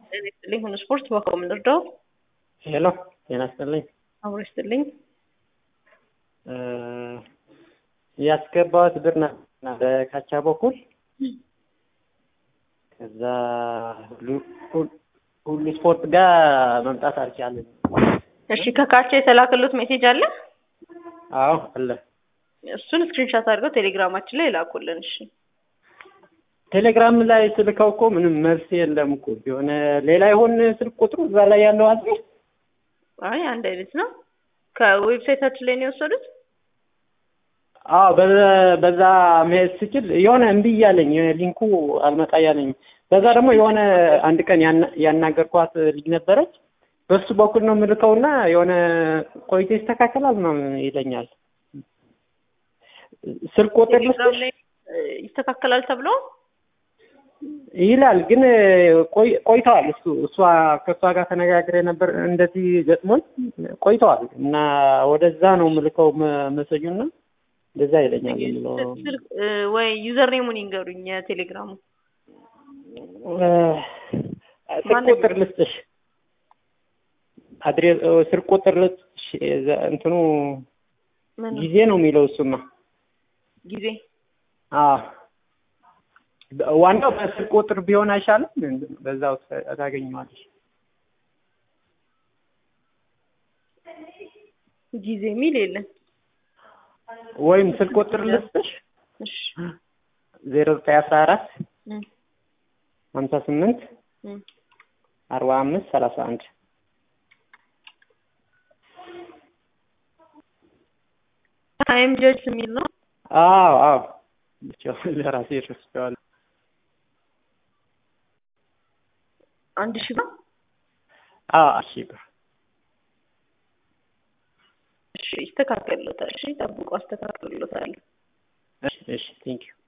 ጤና ይስጥልኝ። ሁኑ ስፖርት በኮም ልርዳው? ሄሎ ጤና ይስጥልኝ። አብሮ ይስጥልኝ። ያስገባሁት ብር ነበርና በካቻ በኩል ከዛ ሁሉ ስፖርት ጋር መምጣት አልቻለም። እሺ ከካቻ የተላከሉት ሜሴጅ አለ? አዎ አለ። እሱን ስክሪንሻት አድርገው ቴሌግራማችን ላይ ላኩልን። እሺ ቴሌግራም ላይ ስልከው እኮ ምንም መልስ የለም እኮ የሆነ ሌላ ይሆን ስልክ ቁጥሩ እዛ ላይ ያለው አለ። አይ አንድ አይነት ነው። ከዌብሳይታችን ላይ ነው የወሰዱት። አዎ በዛ መሄድ ስችል የሆነ እምቢ እያለኝ ሊንኩ አልመጣ እያለኝ በዛ ደግሞ የሆነ አንድ ቀን ያናገርኳት ልጅ ነበረች። በሱ በኩል ነው የምልከውና የሆነ ቆይቶ ይስተካከላል ምናምን ይለኛል። ስልክ ቁጥር ቴሌግራም ላይ ይስተካከላል ተብሎ ይላል ግን ቆይተዋል። እሱ እሷ ከእሷ ጋር ተነጋግሬ ነበር እንደዚህ ገጥሞኝ ቆይተዋል እና ወደዛ ነው የምልከው መሰጁና እንደዛ ይለኛል ብሎ ወይ ዩዘር ኔሙን ይንገሩኝ የቴሌግራሙ ስልክ ቁጥር ልስጥሽ አድሬስ ስልክ ቁጥር ልስጥሽ እንትኑ ጊዜ ነው የሚለው እሱማ ጊዜ አዎ ዋናው በስልክ ቁጥር ቢሆን አይሻልም? በዛው ታገኘዋለሽ። ጊዜ የሚል የለም። ወይም ስልክ ቁጥር ልስጥሽ ዜሮ ዘጠኝ አስራ አራት ሀምሳ ስምንት አርባ አምስት ሰላሳ አንድ ታይም ጀጅ የሚል ነው። አዎ አዎ ለራሴ ረስቼዋለሁ። አንድ ሺህ ብር አዎ ሺህ ብር እሺ ይስተካከልሎታል። እሺ ጠብቆ አስተካክልሎታል። እሺ እሺ ቴንክ ዩ